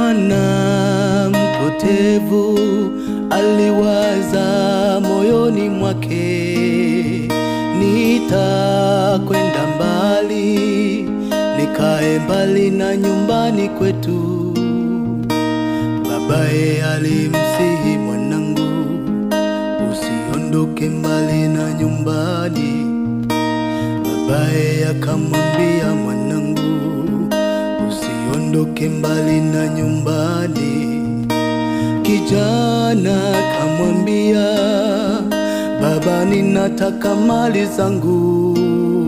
Kijana mpotevu aliwaza moyoni mwake, nitakwenda mbali, nikae mbali na nyumbani kwetu. Babaye alimsihi mwanangu, usiondoke mbali na nyumbani. Babaye akamwambia mwanangu, usiondoke mbali na nyumbani. Kijana akamwambia, baba, ninataka mali zangu,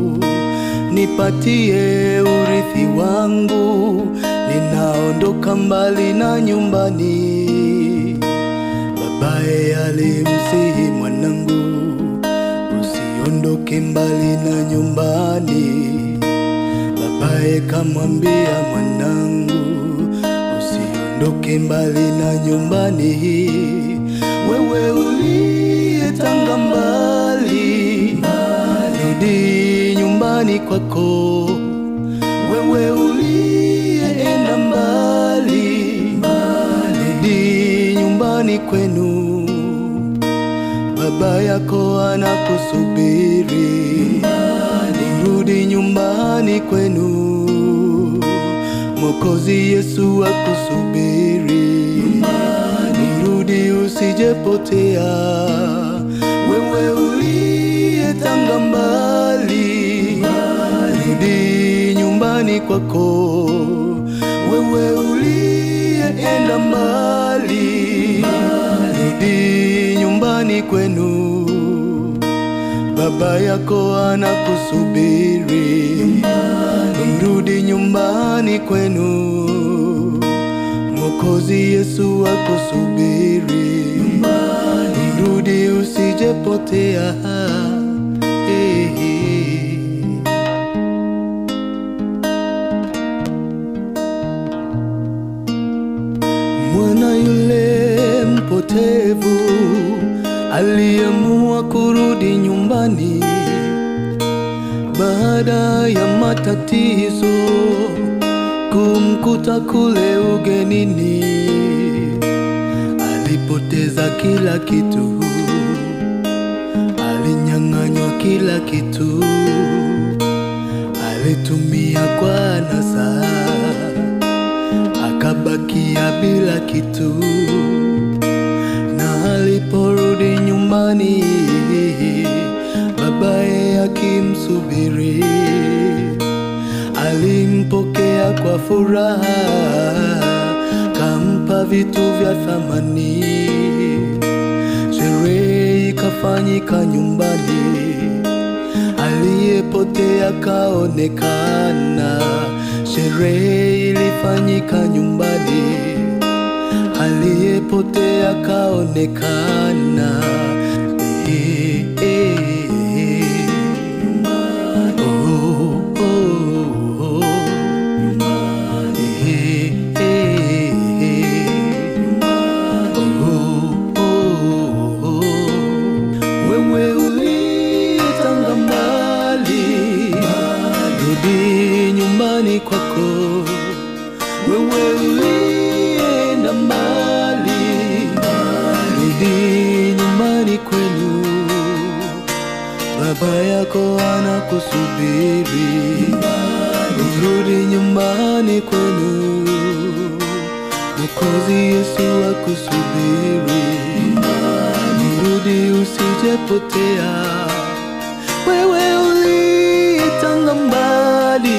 nipatie urithi wangu, ninaondoka mbali na nyumbani. Babaye alimsihi mwanangu, usiondoke mbali na nyumbani. Babaye kamwambia mwanangu, usiondoke mbali na nyumbani. Wewe uliyetanga mbali, rudi nyumbani kwako. Wewe uliyeenda mbali, rudi nyumbani kwenu. Baba yako anakusubiri, rudi nyumbani kwenu. Mwokozi Yesu akusubiri, rudi usijepotea. Wewe uliyetanga mbali, rudi nyumbani kwako. Wewe uliyeenda mbali, rudi nyumbani kwenu. Baba yako anakusubiri, mrudi nyumbani kwenu. Mwokozi Yesu akusubiri, mrudi usijepotea. Hey, hey. Mwana yule mpotevu aliamua kurudi nyumbani baada ya matatizo kumkuta kule ugenini. Alipoteza kila kitu, alinyang'anywa kila kitu, alitumia kwa anasa akabakia bila kitu, na aliporudi nyumbani, babaye akimsubiri, alimpokea kwa furaha, kampa vitu vya thamani. Sherehe ikafanyika nyumbani, aliyepotea kaonekana. Sherehe ilifanyika nyumbani, aliyepotea kaonekana. Eh, eh, eh. Oh, oh, oh. Eh, eh, eh. Oh, oh, oh. Wewe ulitanga mbali, rudi nyumbani kwako. Wewe ulienda mbali, rudi nyumbani kwenu. Baba yako anakusubiri, urudi nyumbani kwenu. Mwokozi Yesu akusubiri, urudi usijepotea. Wewe ulitanga mbali,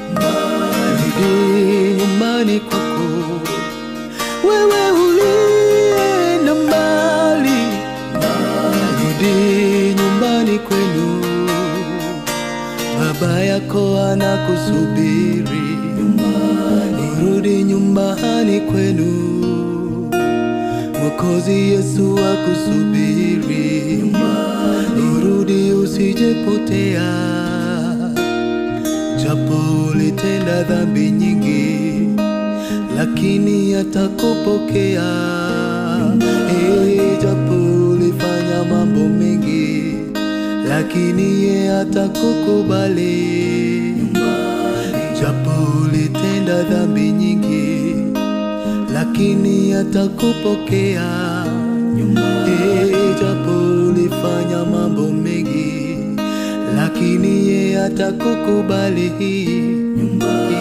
rudi nyumbani kwako. Wewe ulienda mbali, rudi nyumbani kwenu. Baba yako anakusubiri, urudi nyumbani kwenu. Mwokozi Yesu akusubiri, urudi usijepotea. Japo ulitenda dhambi nyingi, lakini atakupokea. Eh, japo ulifanya mambo mengi, lakini ye atakukubali. Japo ulitenda dhambi nyingi, lakini atakupokea Eh, japo ulifanya mambo mengi lakini ye atakukubali